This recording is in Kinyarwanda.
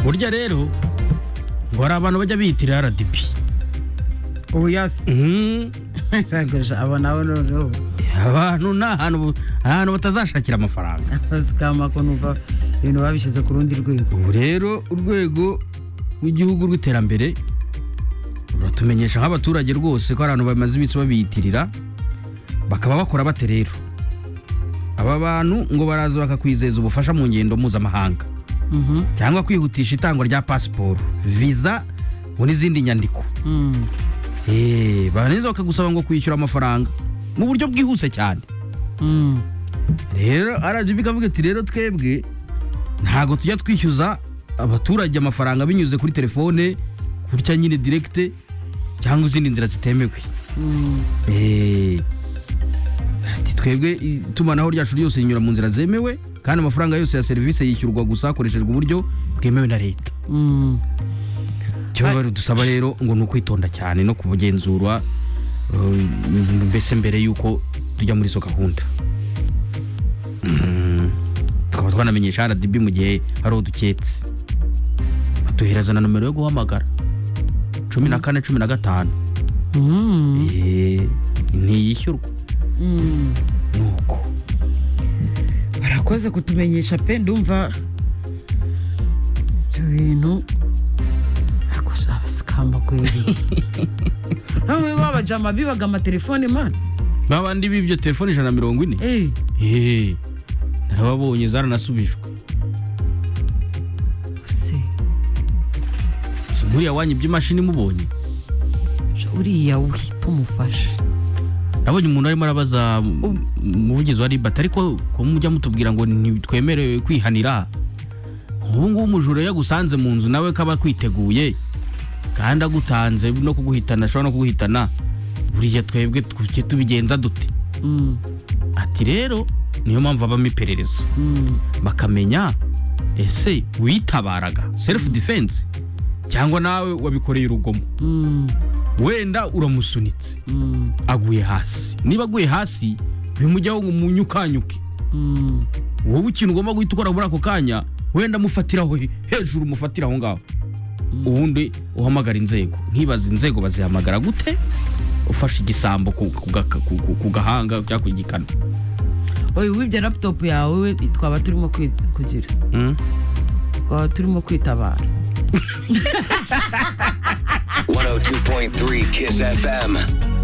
burya rero ngo hari abantu bajya biyitira rdb ubu yasi sagasha aba nawe noneho abantu ni ahantu ahantu batazashakira amafaranga kama ko numva ibintu babishyize ku rundi rwego ubu rero urwego rw'igihugu rw'iterambere ruratumenyesha nk'abaturage rwose ko abantu bamaze iminsi babiyitirira bakaba bakora bate rero aba bantu ngo baraza bakakwizeza ubufasha mu ngendo mpuzamahanga Mhm. cyangwa kwihutisha itangwa rya pasiporo viza ngo n'izindi nyandiko Mm. Eh, barangiza bakagusaba ngo kwishyura amafaranga mu buryo bwihuse cyane Mm. rero rgb ikavuga iti rero twebwe ntabwo tujya twishyuza abaturage amafaranga binyuze kuri telefone gutya nyine direkite cyangwa izindi nzira zitemewe Mm. Eh, ati twebwe itumanaho ryacu ryose rinyura mu nzira zemewe kandi amafaranga yose ya serivisi yishyurwa gusa hakoreshejwe uburyo bwemewe na leta Mm. icyo baba badusaba rero ngo ni ukwitonda cyane no kubugenzura eh, mbese mbere y'uko tujya muri izo gahunda Mm, tukaba twanamenyesha rdb mu gihe hari uduketse baduhereza na nomero yo guhamagara cumi na kane cumi na gatanu Mm. Eh, ntiyishyurwa Mm. ni uko barakoze kutumenyesha pe ndumva ibyo bintu abasikamba kweri bamwe b'abajama bibaga amatelefone mana babandi b'ibyo telefone ijana na mirongo ine Eh, Eh, narababonye zaranasubijwe se Si muriya wanyu iby'imashini mubonye uriya uhita umufasha nabonye umuntu arimo arabaza Ubu- umuvugizi wa ribata ariko ko mujya mutubwira ngo ntitwemerewe kwihanira ubu ngubu umujura iyo agusanze mu nzu nawe kaba akwiteguye kandi agutanze no kuguhitana ashobora no kuguhitana buriya twebwe tujye tubigenza dute Mm, ati rero niyo mpamvu habamo iperereza mm, bakamenya ese witabaraga self defense cyangwa nawe wabikoreye urugomo mm, wenda uramusunitse mm, aguye hasi niba aguye hasi bimujyaho ngo umunyukanyuke mm. wowe ikintu ugomba guhita ukora muri ako kanya wenda amufatiraho he- hejuru umufatira aho ngaho ubundi uhamagara inzego nkibaza inzego bazihamagara gute ufashe igisambo ku- ku gaka- ku- ku- ku gahanga cyangwa ku gikanu oya wibye laputopu yawe we twaba turimo kwi- kugira Mm. twaba turimo kwitabara 102.3 Kiss FM.